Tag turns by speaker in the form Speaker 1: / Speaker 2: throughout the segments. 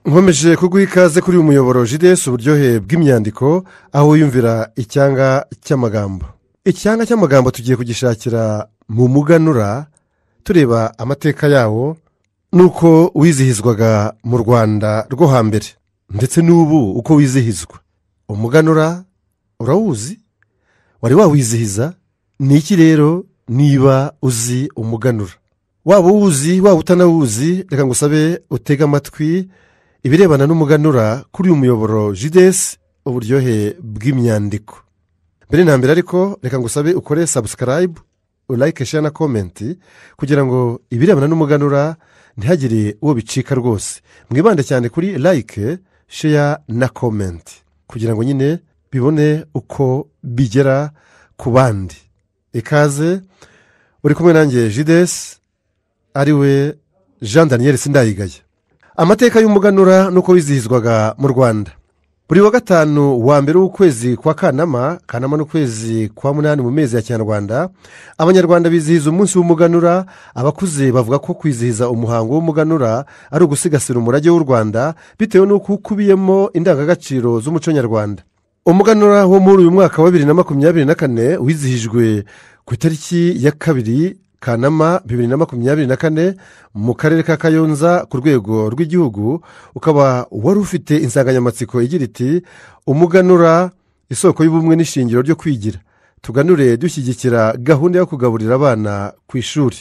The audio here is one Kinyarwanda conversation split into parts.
Speaker 1: nkomeje kuguha ikaze kuri uyu muyoboro jidesu uburyohe bw'imyandiko aho wiyumvira icyanga cy'amagambo icyanga cy'amagambo tugiye kugishakira mu muganura tureba amateka yawo n'uko wizihizwaga mu rwanda rwo hambere ndetse n'ubu uko wizihizwa umuganura urawuzi wari wawizihiza ni iki rero niba uzi umuganura waba uwuzi waba utanawuzi reka ngusabe utege amatwi ibirebana n'umuganura kuri uyu muyoboro jidesi uburyohe bw'imyandiko mbere na mbere ariko reka ngusabe ukore sabusikarayibu urayike sheya na komenti kugira ngo ibirebana n'umuganura ntihagire uwo bicika rwose mwibande cyane kuri layike sheya na komenti kugira ngo nyine bibone uko bigera ku bandi ikaze uri kumwe nanjye jidesi ariwe jean daniel sindayigaya amateka y'umuganura nuko wizihizwaga mu rwanda buri wa gatanu wa mbere w'ukwezi kwa kanama kanama n'ukwezi kwa munani mu mezi ya kinyarwanda abanyarwanda bizihiza umunsi w'umuganura abakuze bavuga ko kwizihiza umuhango w'umuganura ari ugusigasira umurage w'u rwanda bitewe n'uko ukubiyemo indangagaciro z'umuco nyarwanda umuganura wo muri uyu mwaka wa bibiri na makumyabiri na kane wizihijwe ku itariki ya kabiri kanama bibiri na makumyabiri na kane mu karere ka kayonza ku rwego rw'igihugu ukaba wari ufite insanganyamatsiko igira iti umuganura isoko y'ubumwe n'ishingiro ryo kwigira tuganure dushyigikira gahunda yo kugaburira abana ku ishuri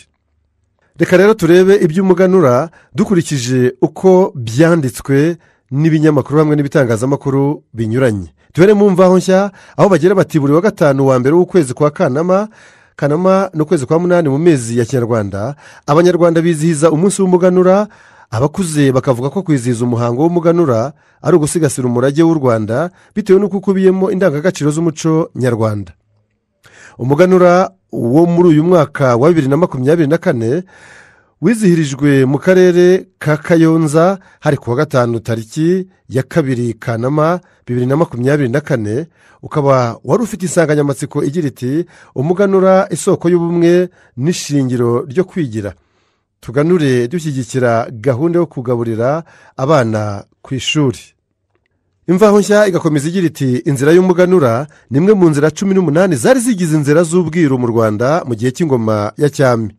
Speaker 1: reka rero turebe iby'umuganura dukurikije uko byanditswe n'ibinyamakuru hamwe n'ibitangazamakuru binyuranye duhere mu mvaho nshya aho bagira bati buri wa gatanu wa mbere w'ukwezi kwa kanama kanama n'ukwezi kwa munani mu mezi ya kinyarwanda abanyarwanda bizihiza umunsi w'umuganura abakuze bakavuga ko kwizihiza umuhango w'umuganura ari ugusigasira umurage w'u rwanda bitewe n'uko ukubiyemo indangagaciro z'umuco nyarwanda umuganura wo muri uyu mwaka wa bibiri na makumyabiri na kane wizihirijwe mu karere ka kayonza hari kuwa gatanu tariki ya kabiri kanama bibiri na makumyabiri na kane ukaba wari ufite insanganyamatsiko igira iti umuganura isoko y'ubumwe n'ishingiro ryo kwigira tuganure dushyigikira gahunda yo kugaburira abana ku ishuri imvaho nshya igakomeza igira iti inzira y'umuganura ni imwe mu nzira cumi n'umunani zari zigize inzira z'ubwiru mu rwanda mu gihe cy'ingoma ya cyami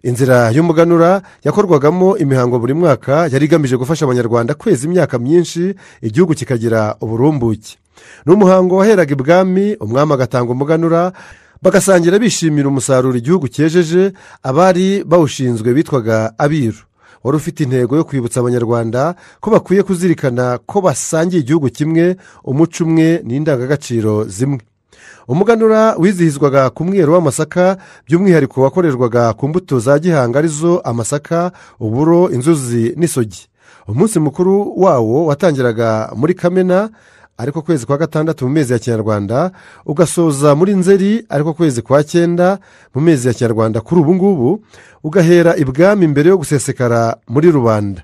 Speaker 1: inzira y'umuganura yakorwagamo imihango buri mwaka yari igamije gufasha abanyarwanda kweza imyaka myinshi igihugu kikagira uburumbuke ni umuhango waheraga ibwami umwami agatanga umuganura bagasangira bishimira umusaruro igihugu cyejeje abari bawushinzwe bitwaga abiru wari ufite intego yo kwibutsa abanyarwanda ko bakwiye kuzirikana ko basangiye igihugu kimwe umuco umwe n'indangagaciro zimwe umuganura wizihizwaga ku mwero w'amasaka by'umwihariko wakorerwaga ku mbuto za gihanga arizo amasaka uburo inzuzi n'isogi umunsi mukuru wawo watangiraga muri kamena ariko kwezi kwa gatandatu mu mezi ya kinyarwanda ugasoza muri nzeri ariko kwezi kwa cyenda mu mezi ya kinyarwanda kuri ubu ngubu ugahera ibwami mbere yo gusesekara muri rubanda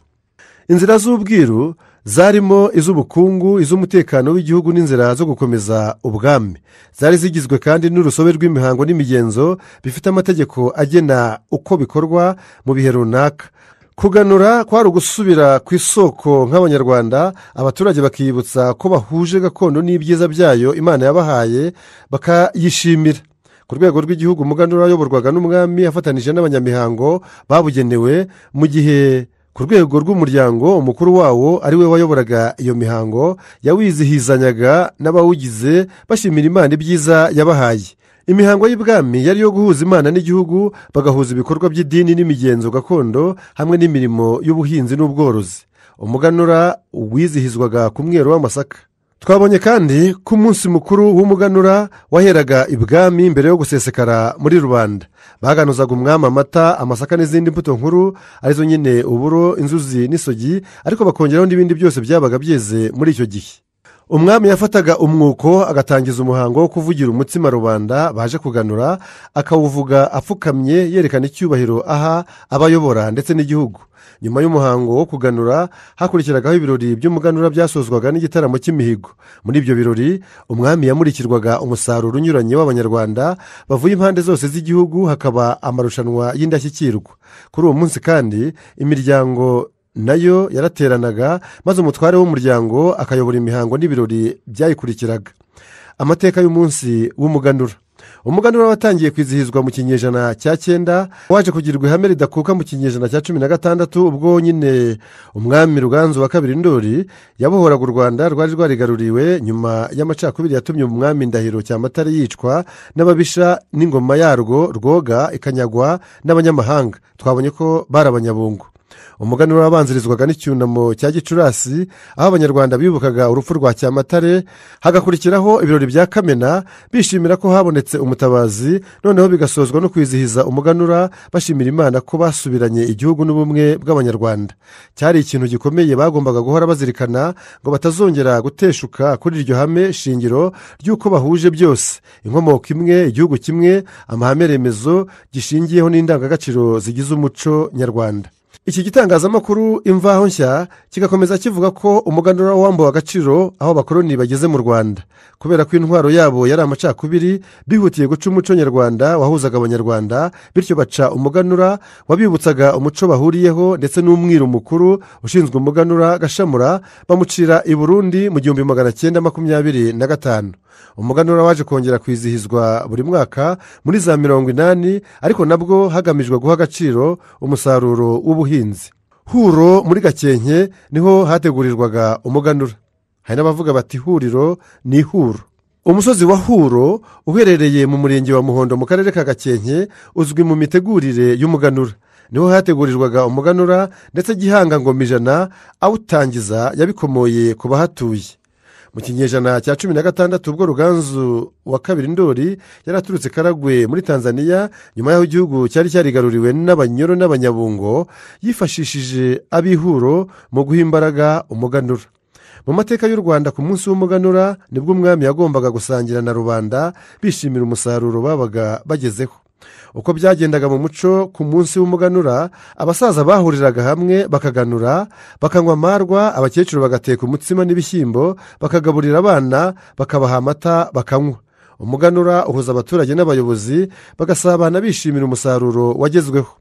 Speaker 1: inzira z'ubwiru zarimo iz'ubukungu iz'umutekano w'igihugu n'inzira zo gukomeza ubwami zari zigizwe kandi n'urusobe rw'imihango n'imigenzo bifite amategeko agena uko bikorwa mu bihe runaka kuganura kwari ugusubira ku isoko nk'abanyarwanda abaturage bakiyibutsa ko bahuje gakondo n'ibyiza byayo imana yabahaye bakayishimira ku rwego rw'igihugu umuganura wayoborwaga n'umwami afatanyije n'abanyamihango babugenewe mu gihe ku rwego rw'umuryango umukuru wawo ari we wayoboraga iyo mihango yawizihizanyaga n'abawugize bashimira imana ibyiza yabahaye imihango y'ibwami yari iyo guhuza imana n'igihugu bagahuza ibikorwa by'idini n'imigenzo gakondo hamwe n'imirimo y'ubuhinzi n'ubworozi umuganura wizihizwaga ku mwero w'amasaka twabonye kandi ko umunsi mukuru w'umuganura waheraga ibwami mbere yo gusesekara muri rubanda baganuzaga umwami amata amasaka n'izindi mbuto nkuru arizo nyine uburo inzuzi n'isogi ariko bakongeraho n'ibindi byose byabaga byeze muri icyo gihe umwami yafataga umwuko agatangiza umuhango wo kuvugira umutsima rubanda baje kuganura akawuvuga apfukamye yerekana icyubahiro aha abayobora ndetse n'igihugu nyuma y'umuhango wo kuganura hakurikiragaho ibirori by'umuganura byasozwaga n'igitaramo cy'imihigo muri ibyo birori umwami yamurikirwaga umusaruro unyuranye w'abanyarwanda bavuye impande zose z'igihugu hakaba amarushanwa y'indashyikirwa kuri uwo munsi kandi imiryango nayo yarateranaga maze umutware w'umuryango akayobora imihango n'ibirori byayikurikiraga amateka y'umunsi w'umuganura umuganura watangiye kwizihizwa mu kinyejana cya cyenda waje kugirwa ihame ridakuka mu kinyejana cya cumi na gatandatu ubwo nyine umwami ruganzu wa kabiri ndori yabohoraga u rwanda rwari rwarigaruriwe nyuma y'amacakubiri yatumye umwami ndahiro cyamatare yicwa n'ababisha n'ingoma yarwo rwoga ikanyagwa n'abanyamahanga twabonye ko bari abanyabungu umuganura wabanzirizwaga n'icyunamo cya gicurasi aho abanyarwanda bibukaga urupfu rwa cyamatare hagakurikiraho ibirori bya kamena bishimira ko habonetse umutabazi noneho bigasozwa no kwizihiza umuganura bashimira imana ko basubiranye igihugu n'ubumwe bw'abanyarwanda cyari ikintu gikomeye bagombaga guhora bazirikana ngo batazongera guteshuka kuri iryo hame shingiro ry'uko bahuje byose inkomoko imwe igihugu kimwe amahame remezo gishingiyeho n'indangagaciro zigize umuco nyarwanda iki gitangazamakuru imvaho nshya kigakomeza kivuga ko umuganura wambuwe agaciro aho abakoroni bageze mu rwanda kubera ko intwaro yabo yari amacakubiri bihutiye guca umuco nyarwanda wahuzaga abanyarwanda bityo baca umuganura wabibutsaga umuco bahuriyeho ndetse n'umwiru mukuru ushinzwe umuganura gashamura bamucira i burundi mu gihumbi magana cyenda makumyabiri na gatanu umuganura waje kongera kwizihizwa buri mwaka muri za mirongo inani ariko nabwo hagamijwe guha agaciro umusaruro w'ubuhinzi huro muri gakenke niho hategurirwaga umuganura hari n'abavuga bati huriro ni ihuro umusozi wa huro uherereye mu murenge wa muhondo mu karere ka gakenke uzwi mu mitegurire y'umuganura niho hategurirwaga umuganura ndetse gihanga ngoma ijana awutangiza yabikomoye ku bahatuye mu kinyejana cya cumi na gatandatu ubwo ruganzu wa kabiri ndori yaraturutse karagwe muri tanzania nyuma y'aho igihugu cyari cyarigaruriwe n'abanyoro n'abanyabungo yifashishije ab'ihuro mu guha imbaraga umuganura mu mateka y'u rwanda ku munsi w'umuganura nibwo umwami yagombaga gusangira na rubanda bishimira umusaruro babaga bagezeho uko byagendaga mu muco ku munsi w'umuganura abasaza bahuriraga hamwe bakaganura bakanywa amarwa abakecuru bagateka umutsima n'ibishyimbo bakagaburira abana bakabaha amata bakanywa umuganura uhuza abaturage n'abayobozi bagasabana bishimira umusaruro wagezweho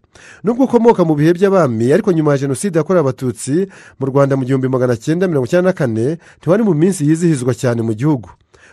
Speaker 1: nubwo ukomoka mu bihe by'abami ariko nyuma ya jenoside yakorewe abatutsi mu rwanda mu gihumbi magana cyenda mirongo icyenda na kane ntiwari mu minsi yizihizwa cyane mu gihugu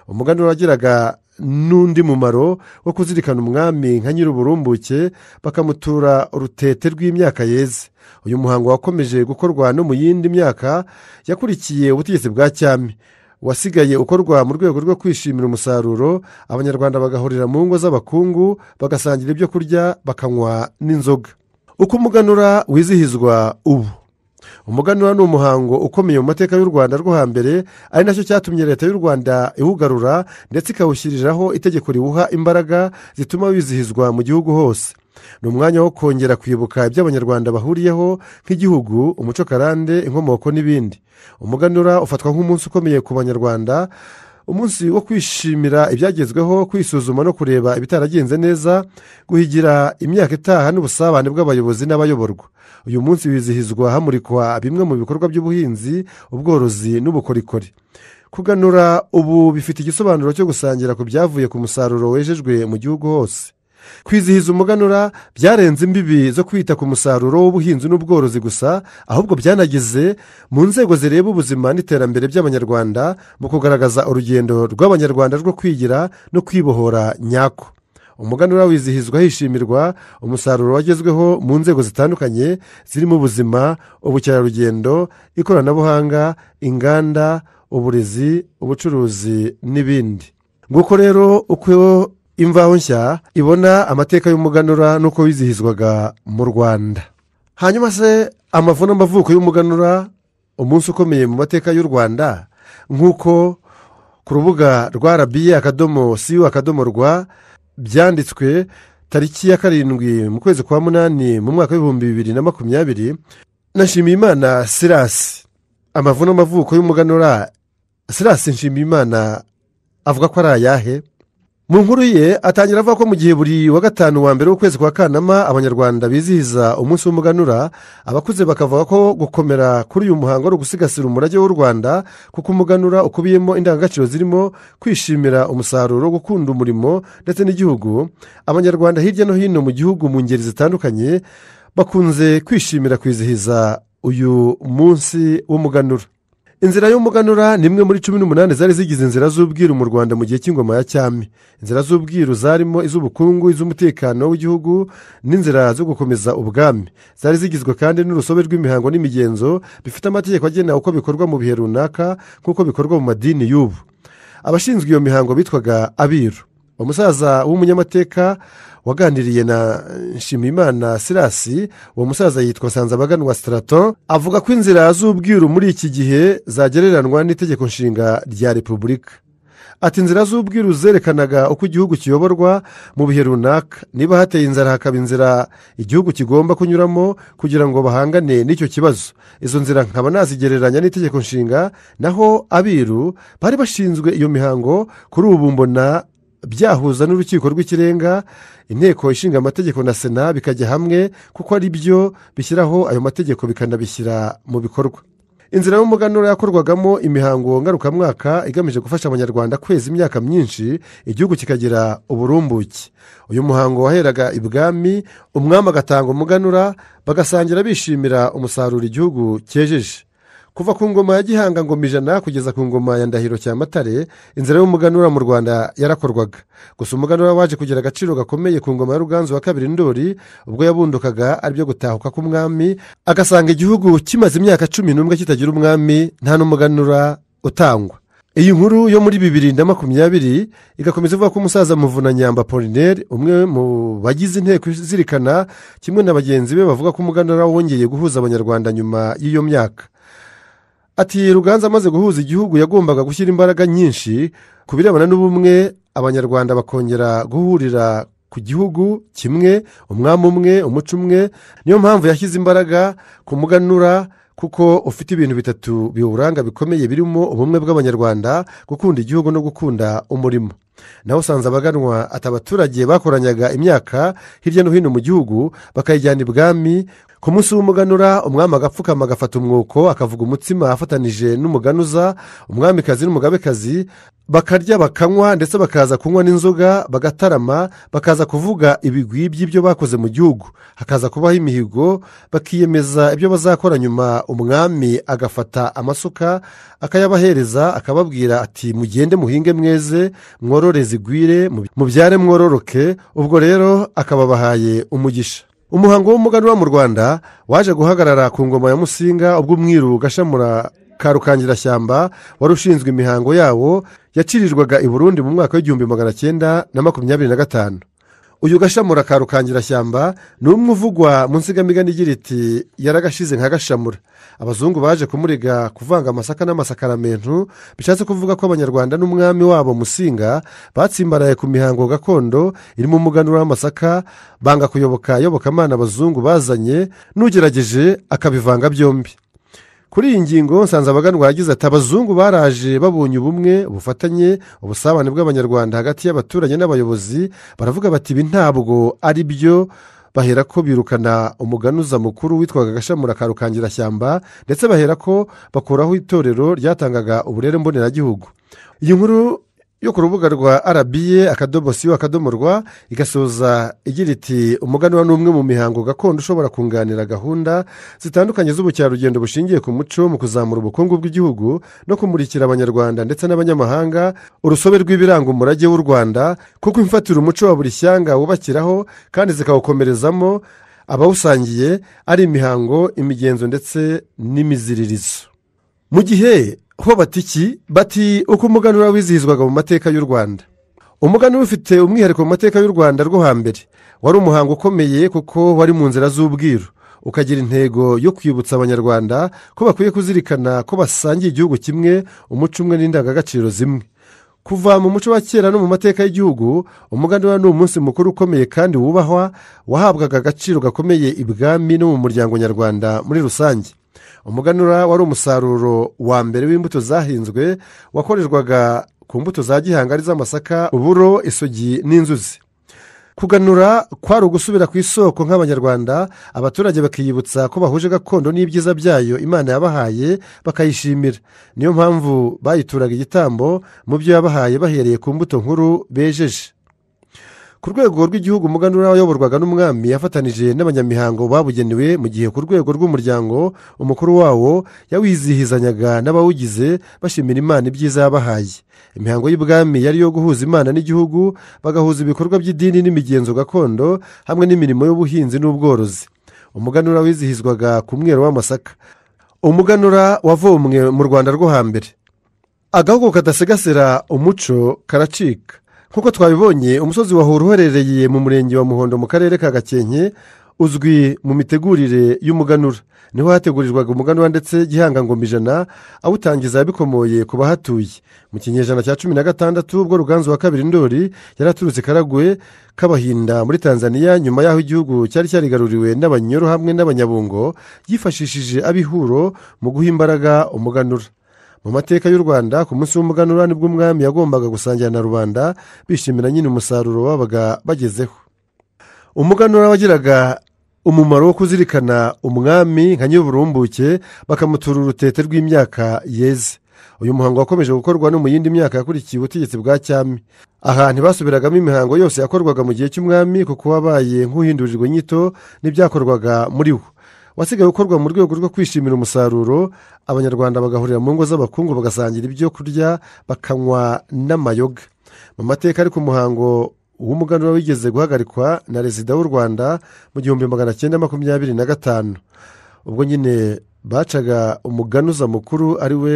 Speaker 1: umuganura wagiraga n'undi mumaro wo kuzirikana umwami nka nyir'uburumbuke bakamutura urutete rw'imyaka yeze uyu muhango wakomeje gukorwa no mu yindi myaka yakurikiye ubutegetsi bwa cyami wasigaye ukorwa mu rwego rwo kwishimira umusaruro abanyarwanda bagahurira mu ngo z'abakungu bagasangira ibyo kurya bakanywa n'inzoga uko umuganura wizihizwa ubu umuganura ni umuhango ukomeye mu mateka y'u rwanda rwo hambere ari nacyo cyatumye leta y'u rwanda iwugarura ndetse ikawushyiriraho itegeko riwuha imbaraga zituma wizihizwa mu gihugu hose ni umwanya wo kongera kwibuka ibyo abanyarwanda bahuriyeho nk'igihugu umuco karande inkomoko n'ibindi umuganura ufatwa nk'umunsi ukomeye ku banyarwanda umunsi wo kwishimira ibyagezweho kwisuzuma no kureba ibitaragenze neza guhigira imyaka itaha n'ubusabane bw'abayobozi n'abayoborwa uyu munsi wizihizwa hamurikwa bimwe mu bikorwa by'ubuhinzi ubworozi n'ubukorikori kuganura ubu bifite igisobanuro cyo gusangira ku byavuye ku musaruro wejejwe mu gihugu hose kwizihiza umuganura byarenze imbibi zo kwita ku musaruro w'ubuhinzi n'ubworozi gusa ahubwo byanageze mu nzego zireba ubuzima n'iterambere by'abanyarwanda mu kugaragaza urugendo rw'abanyarwanda rwo kwigira no kwibohora nyako umuganura wizihizwa hishimirwa umusaruro wagezweho mu nzego zitandukanye zirimo ubuzima ubukerarugendo ikoranabuhanga inganda uburezi ubucuruzi n'ibindi nguko rero uko imvaho nshya ibona amateka y'umuganura n'uko wizihizwaga mu rwanda hanyuma se amavu n'amavuko y'umuganura umunsi ukomeye mu mateka y'u rwanda nk'uko ku rubuga rwa rabiye akadomo siyo akadomo rwa byanditswe tariki ya karindwi mu kwezi kwa munani mu mwaka w'ibihumbi bibiri na makumyabiri nashimiyimana sirasi amavu n'amavuko y'umuganura sirasi nshimiyimana avuga ko ari ayahe mu nkuru ye atangira avuga ko mu gihe buri wa gatanu wa mbere w'ukwezi kwa kanama abanyarwanda bizihiza umunsi w'umuganura abakuze bakavuga ko gukomera kuri uyu muhango ari ugusigasira umurage w'u rwanda kuko umuganura ukubiyemo indangagaciro zirimo kwishimira umusaruro gukunda umurimo ndetse n'igihugu abanyarwanda hirya no hino mu gihugu mu ngeri zitandukanye bakunze kwishimira kwizihiza uyu munsi w'umuganura inzira y'umuganura ni imwe muri cumi n'umunani zari zigize inzira z'ubwiru mu rwanda mu gihe cy'ingoma ya cyami inzira z'ubwiru zarimo iz'ubukungu iz'umutekano w'igihugu n'inzira zo gukomeza ubwami zari zigizwe kandi n'urusobe rw'imihango n'imigenzo bifite amategeko agena uko bikorwa mu bihe runaka nk'uko bikorwa mu madini y'ubu abashinzwe iyo mihango bitwaga abiru umusaza w'umunyamateka waganiriye na nshimiyimana sirasi uwo musaza yitwa nsanzabaganwa sitarato avuga ko inzira z'ubwiru muri iki gihe zagereranwa n'itegeko nshinga rya repubulika ati inzira z'ubwiru zerekanaga uko igihugu kiyoborwa mu bihe runaka niba hateye inzara hakaba inzira igihugu kigomba kunyuramo kugira ngo bahangane n'icyo kibazo izo nzira nkaba nazigereranya n'itegeko nshinga naho abiru bari bashinzwe iyo mihango kuri ubu mbona byahuza n'urukiko rw'ikirenga inteko ishinga amategeko na sena bikajya hamwe kuko ari byo bishyiraho ayo mategeko bikanabishyira mu bikorwa inzira y'umuganura yakorwagamo imihango ngarukamwaka igamije gufasha abanyarwanda kweza imyaka myinshi igihugu kikagira uburumbuke uyu muhango waheraga ibwami umwami agatanga umuganura bagasangira bishimira umusaruro igihugu cyejeje kuva ku ngoma ya gihanga ngoma ijana kugeza ku ngoma ya ndahiro cyamatare inzira y'umuganura mu rwanda yarakorwaga gusa umuganura waje kugira agaciro gakomeye ku ngoma ya ruganzu wa kabiri ndori ubwo yabundukaga aribyo gutahuka k'umwami agasanga igihugu kimaze imyaka cumi n'umwe kitagira umwami nta n'umuganura utangwa iyi nkuru yo muri bibiri na makumyabiri igakomeza ivuga ko umusaza muvunanyamba polineri umwe mu bagize inteko izirikana kimwe na bagenzi be bavuga ko umuganura wongeye guhuza abanyarwanda nyuma y'iyo myaka ati ruganza amaze guhuza igihugu yagombaga gushyira imbaraga nyinshi ku birebana n'ubumwe abanyarwanda bakongera guhurira ku gihugu kimwe umwami umwe umuco umwe niyo mpamvu yashyize imbaraga ku muganura kuko ufite ibintu bitatu biwuranga bikomeye birimo ubumwe bw'abanyarwanda gukunda igihugu no gukunda umurimo nawe usanze abaganwa ati abaturage bakoranyaga imyaka hirya no hino mu gihugu bakayijyana ibwami ku munsi w'umuganura umwami agapfukama agafata umwuko akavuga umutsima afatanije n'umuganuza umwamikazi n'umugabekazi bakarya bakanywa ndetse bakaza kunywa n'inzoga bagatarama bakaza kuvuga ibigwi by'ibyo bakoze mu gihugu hakaza kubaho imihigo bakiyemeza ibyo bazakora nyuma umwami agafata amasuka akayabahereza akababwira ati mugende muhinge mweze mworore zigwire mubyare mwororoke ubwo rero akababahaye umugisha umuhango w'umuganura mu rwanda waje guhagarara ku ngoma ya musinga ubwo umwiru gashamura ka rukangirashyamba wari ushinzwe imihango yawo yacirirwaga i burundi mu mwaka w'igihumbi magana cyenda na makumyabiri na gatanu uyu gashamura ka rukangirashyamba ni umwe uvugwa mu nsigamigani igira iti yaragashize nka gashamura abazungu baje kumurega kuvanga amasaka n'amasakaramentu bishatse kuvuga ko abanyarwanda n'umwami wabo musinga batsimbaraye ku mihango gakondo irimo umuganura w'amasaka banga kuyoboka iyobokamana abazungu bazanye n'ugerageje akabivanga byombi kuri iyi ngingo nsanzabaganwa yagize ati abazungu baraje babonye ubumwe ubufatanye ubusabane bw'abanyarwanda hagati y'abaturage n'abayobozi baravuga bati ibi ntabwo ari byo bahera ko birukana umuganuza mukuru witwaga gashamura ka rukangirashyamba ndetse bahera ko bakuraho itorero ryatangaga uburere mboneragihugu iyi nkuru yo ku rubuga rwa rba akadomo siyo akadomo rwa igasoza igira iti umuganura ni umwe mu mihango gakondo ushobora kunganira gahunda zitandukanye z'ubukerarugendo bushingiye ku muco mu kuzamura ubukungu bw'igihugu no kumurikira abanyarwanda ndetse n'abanyamahanga urusobe rw'ibiranga umurage w'u rwanda kuko imfatira umuco wa buri shyanga wubakiraho kandi zikawukomerezamo abawusangiye ari imihango imigenzo ndetse n'imiziririzo mu gihe ho batiki bati uko umuganura wizihizwaga mu mateka y'u rwanda umuganura ufite umwihariko mu mateka y'u rwanda rwo hambere wari umuhango ukomeye kuko wari mu nzira z'ubwiru ukagira intego yo kwibutsa abanyarwanda ko bakwiye kuzirikana ko basangiye igihugu kimwe umuco umwe n'indangagaciro zimwe kuva mu muco wa kera no mu mateka y'igihugu umuganura ni umunsi mukuru ukomeye kandi wubahwa wahabwaga agaciro gakomeye ibwami no mu muryango nyarwanda muri rusange umuganura wari umusaruro wa mbere w'imbuto zahinzwe wakorerwaga ku mbuto za gihanga ari z'amasaka uburo isogi n'inzuzi kuganura kwari ugusubira ku isoko nk'abanyarwanda abaturage bakiyibutsa ko bahuje gakondo n'ibyiza byayo imana yabahaye bakayishimira niyo mpamvu bayituraga igitambo mu byo yabahaye bahereye ku mbuto nkuru bejeje ku rwego rw'igihugu umuganura wayoborwaga n'umwami yafatanije n'abanyamihango babugenewe mu gihe ku rwego rw'umuryango umukuru wawo yawizihizanyaga n'abawugize bashimira imana ibyiza yabahaye imihango y'ubwami yari iyo guhuza imana n'igihugu bagahuza ibikorwa by'idini n'imigenzo gakondo hamwe n'imirimo y'ubuhinzi n'ubworozi umuganura wizihizwaga ku mwero w'amasaka umuganura wavomwe mu rwanda rwo hambere agahugu kadasigasira umuco karacika nk'uko twabibonye umusozi wahura uherereye mu murenge wa muhondo mu karere ka gakenke uzwi mu mitegurire y'umuganura niho hategurirwaga umuganura ndetse gihanga ngoma ijana awutangiza bikomoye ku bahatuye mu kinyejana cya cumi na gatandatu ubwo ruganzu wa kabiri ndori yari aturutse karagwe k'abahinda muri tanzania nyuma y'aho igihugu cyari cyarigaruriwe n'abanyoro hamwe n'abanyabungo yifashishije abihuro mu guha imbaraga umuganura mu mateka y'u rwanda ku munsi w'umuganura nibwo umwami yagombaga gusangira na rubanda bishimira nyine umusaruro babaga bagezeho umuganura wagiraga umumaro wo kuzirikana umwami nka nyir'uburumbuke bakamutura urutete rw'imyaka yeze uyu muhango wakomeje gukorwa no mu yindi myaka yakurikiye ubutegetsi bwa cyami aha ntibasubiragamo imihango yose yakorwaga mu gihe cy'umwami kuko wabaye nk'uhindurirwa inyito n'ibyakorwaga muri wo wasigaye ukorwa mu rwego rwo kwishimira umusaruro abanyarwanda bagahurira mu ngo z'abakungu bagasangira ibyo kurya bakanywa n'amayoga mu mateka ariko umuhango w'umuganura wigeze guhagarikwa na perezida w'u rwanda mu gihumbi magana cyenda makumyabiri na gatanu ubwo nyine bacaga umuganuza mukuru ari we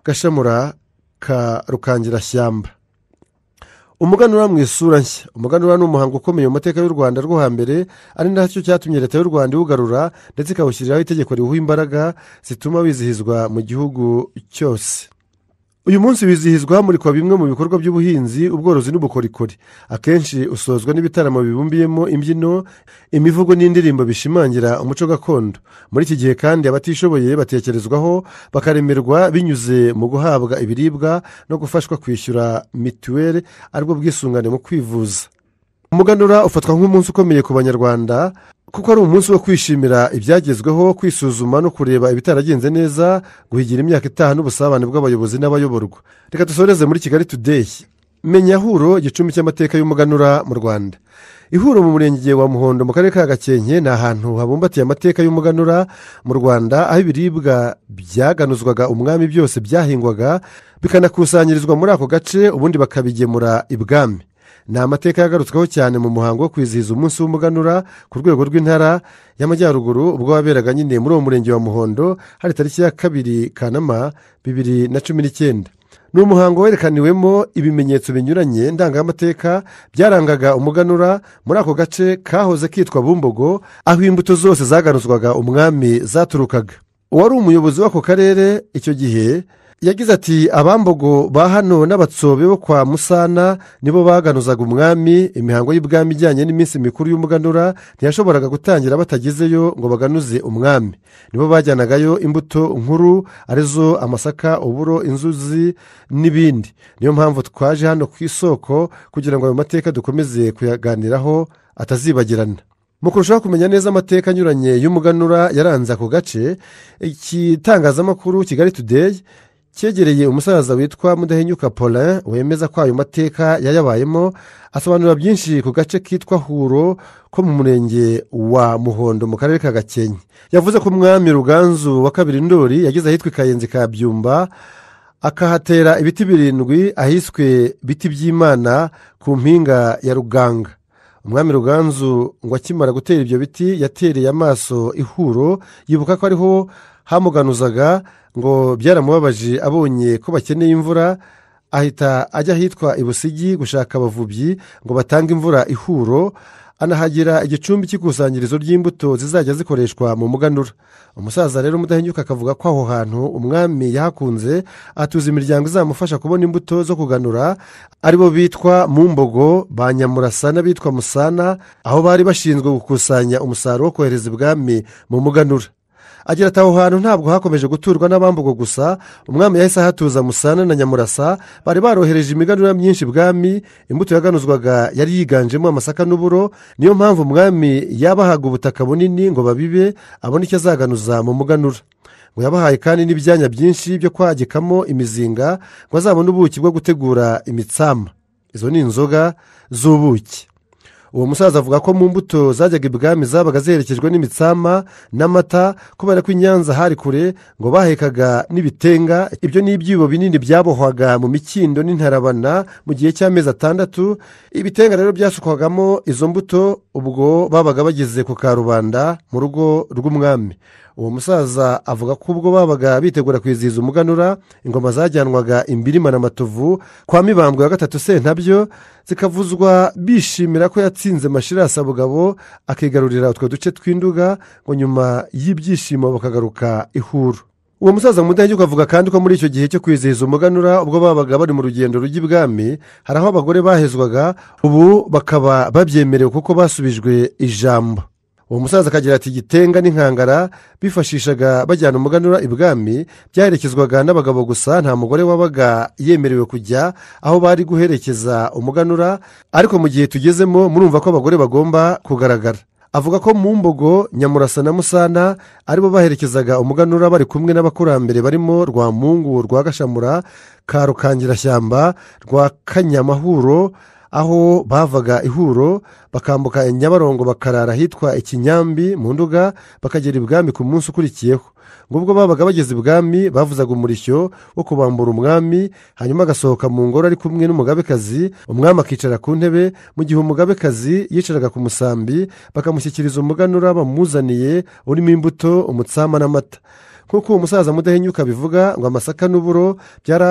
Speaker 1: gashamura ka rukangirashyamba umuganura mu isura nshya umuganura ni umuhango ukomeye mu mateka y'u rwanda rwo hambere ari nacyo cyatumye leta y'u rwanda iwugarura ndetse ikawushyiriraho itegeko riwuha imbaraga zituma wizihizwa mu gihugu cyose uyu munsi wizihizwa hamurikwa bimwe mu bikorwa by'ubuhinzi ubworozi n'ubukorikori akenshi usozwa n'ibitaramo bibumbiyemo imbyino imivugo n'indirimbo bishimangira umuco gakondo muri iki gihe kandi abatishoboye batekerezwaho bakaremerwa binyuze mu guhabwa ibiribwa no gufashwa kwishyura mituweli aribwo bwisungane mu kwivuza umuganura ufatwa nk'umunsi ukomeye ku banyarwanda kuko ari umunsi wo kwishimira ibyagezweho kwisuzuma no kureba ibitaragenze neza guhigira imyaka itaha n'ubusabane bw'abayobozi n'abayoborwa reka dusoreze muri kigali tudeyi menya huro igicumbi cy'amateka y'umuganura mu rwanda ihuro mu murenge wa muhondo mu karere ka gakenke ni ahantu habumbatiye amateka y'umuganura mu rwanda aho ibiribwa byaganuzwaga umwami byose byahingwaga bikanakusanyirizwa muri ako gace ubundi bakabigemura ibwami ni amateka yagarutsweho cyane mu muhango wo kwizihiza umunsi w'umuganura ku rwego rw'intara y'amajyaruguru ubwo waberaga nyine muri uwo murenge wa muhondo hari tariki ya kabiri kanama bibiri na cumi n'icyenda ni umuhango werekaniwemo ibimenyetso binyuranye ndangamateka byarangaga umuganura muri ako gace kahoze kitwa bumbogo aho imbuto zose zaganuzwaga umwami zaturukaga uwari umuyobozi w'ako karere icyo gihe yagize ati abambogo ba hano n'abatsobe bo kwa musana nibo baganuzaga umwami imihango y'ubwami ijyanye n'iminsi mikuru y'umuganura ntiyashoboraga gutangira batagezeyo ngo baganuze umwami nibo bajyanagayo imbuto nkuru arizo amasaka uburo inzuzi n'ibindi niyo mpamvu twaje hano ku isoko kugira ngo ayo mateka dukomeze kuyaganiraho atazibagirana mu kurushaho kumenya neza amateka anyuranye y'umuganura yaranze ako gace igitangazamakuru kigali tudeyi cyegereye umusaza witwa mudahinyuka paulin wemeza ko ayo mateka yayabayemo asobanura byinshi ku gace kitwa huro ko mu murenge wa muhondo mu karere ka gakenke yavuze ko umwami ruganzu wa kabiri ndori yageze ahitwa ikayenzi ka byumba akahatera ibiti birindwi ahiswe biti by'imana ku mpinga ya ruganga umwami ruganzu ngo akimara gutera ibyo biti yatereye amaso ihuro yibuka ko ariho hamuganuzaga ngo byaramubabaje abonye ko bakeneye imvura ahita ajya ahitwa ibusigi gushaka abavubyi ngo batange imvura ihuro anahagira igicumbi cy'ikusanyirizo ry'imbuto zizajya zikoreshwa mu muganura umusaza rero umudahinyuka akavuga ko aho hantu umwami yahakunze atuza imiryango izamufasha kubona imbuto zo kuganura aribo bitwa mumbogo ba nyamurasana bitwa musana aho bari bashinzwe gukusanya umusaruro wo kohereza ibwami mu muganura agira ati aho hantu ntabwo hakomeje guturwa n'abambugo gusa umwami yahise ahatuza musana na nyamurasa bari barohereje imiganura myinshi bwami imbuto yaganuzwaga yari yiganjemo amasaka n'uburo niyo mpamvu umwami yabahaga ubutaka bunini ngo babibe abone icyo azaganuza mu muganura ngo yabahaye kandi n'ibyanya byinshi byo kwagikamo imizinga ngo azabone ubuki bwo gutegura imitsama izo ni inzoga z'ubuki uwo musaza avuga ko mu mbuto zajyaga ibwami zabaga ziherekejwe n'imitsama n'amata kubera ko i nyanza hari kure ngo bahekaga n'ibitenga ibyo ni ibyibo binini byabohwaga mu mikindo n'intarabana mu gihe cy'amezi atandatu ibitenga rero byasukwagamo izo mbuto ubwo babaga bageze ku karubanda mu rugo rw'umwami uwo musaza avuga ko ubwo babaga bitegura kwizihiza umuganura ingoma zajyanwaga imbirima na matovu kwa mibambwe wa gatatu sentabyo zikavuzwa bishimira ko yatsinze mashirasi abugabo akigarurira utwo duce tw'induga ngo nyuma y'ibyishimo bakagaruka ihuru uwo musaza mudaheguka avuga kandi ko muri icyo gihe cyo kwizihiza umuganura ubwo babaga bari mu rugendo rujya ibwami hari aho abagore bahezwaga ubu bakaba babyemerewe kuko basubijwe ijambo uwo musaza akagira ati gitenga n'inkangara bifashishaga bajyana umuganura ibwami byaherekezwaga n'abagabo gusa nta mugore wabaga yemerewe kujya aho bari guherekeza umuganura ariko mu gihe tugezemo murumva ko abagore bagomba kugaragara avuga ko mu mbogo nyamurasa na musana aribo baherekezaga umuganura bari kumwe n'abakurambere barimo rwamungu rwa gashamura ka rukangirashyamba rwa kanyamahuro aho bavaga ihuro bakambuka nyabarongo bakarara ahitwa ikinyambi mu nduga bakagera ibwami ku munsi ukurikiyeho ngubwo babaga bageze ibwami bavuzaga umurishyo wo kubambura umwami hanyuma agasohoka mu ngoro ari kumwe n'umugabekazi umwami akicara ku ntebe mu gihe umugabekazi yicaraga ku musambi bakamushyikiriza umuganura bamuzaniye urimo imbuto umutsama n'amata nk'uko uwo musaza mudahinyuka bivuga ngo amasaka n'uburo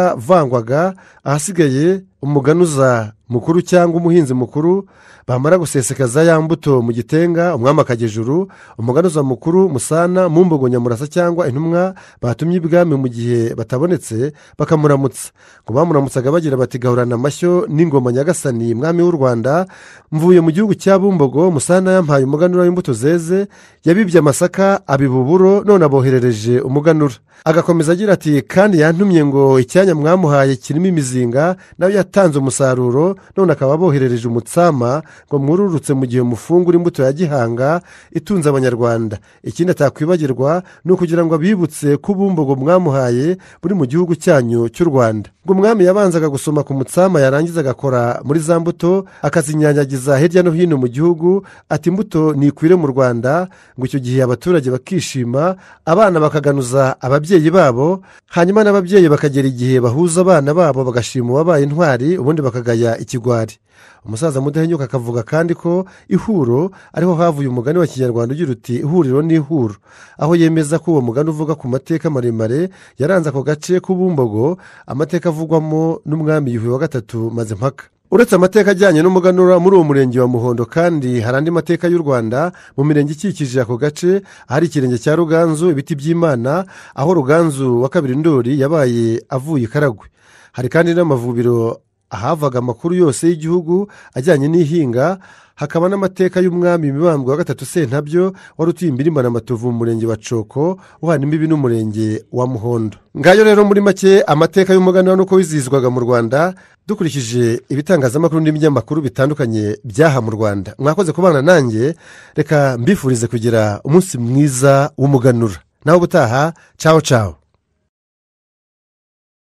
Speaker 1: byaravangwaga ahasigaye umuganuza mukuru cyangwa umuhinzi mukuru bamara gusesekaza ya mbuto mu gitenga umwami akagejuru umuganuza mukuru musana mu mbogo nyamurasa cyangwa intumwa batumye ibwami mu gihe batabonetse bakamuramutsa ngo bamuramutsaga bagira bati gahorana amashyo n'ingoma nyagasani mwami w'u rwanda mvuye mu gihugu cya bumbogo musana yampaye umuganura w'imbuto zeze yabibye amasaka abibuburo none aboherereje umuganura agakomeza agira ati kandi yantumye ngo icyanya mwamuhaye kirimo imizinga nawe yatanze umusaruro none akaba aboherereje umutsama ngo mwururutse mu gihe mufungura imbuto ya gihanga itunze abanyarwanda ikindi atakwibagirwa ni ukugira ngo abibutse ko ubumbogo mwamuhaye buri mu gihugu cyanyu cy'u rwanda ngo umwami yabanzaga gusoma ku mutsama yarangiza agakora muri za mbuto akazinyanyagiza hirya no hino mu gihugu ati imbuto ntikwire mu rwanda ngo icyo gihe abaturage bakishima abana bakaganuza ababyeyi babo hanyuma n'ababyeyi bakagera igihe bahuza abana babo bagashima uwabaye intwari ubundi bakagaya ikigwari umusaza mudahinyuka akavuga kandi ko ihuro ariho havuye umugani wa kinyarwanda ugira uti ihuriro ni ihuro aho yemeza ko uwo mugani uvuga ku mateka maremare yaranze ako gace k'ubumbogo amateka avugwamo n'umwami yuhi wa gatatu maze mpaka uretse amateka ajyanye n'umuganura muri uwo murenge wa muhondo kandi hari andi mateka y'u rwanda mu mirenge ikikije ako gace ahari ikirenge cya ruganzu ibiti by'imana aho ruganzu wa kabiri ndori yabaye avuye i karagwe hari kandi n'amavubiro ahavaga amakuru yose y'igihugu ajyanye n'ihinga hakaba n'amateka y'umwami mibambwe wa gatatu sentabyo wari utuye imbirimbana amatovu mu murenge wa coko uhana imbibi n'umurenge wa muhondo ngayo rero muri make amateka y'umuganura nuko wizihizwaga mu rwanda dukurikije ibitangazamakuru n'ibinyamakuru bitandukanye byaha mu rwanda mwakoze kubana nanjye reka mbifurize kugira umunsi mwiza w'umuganura nawe ubutaha cawo cawo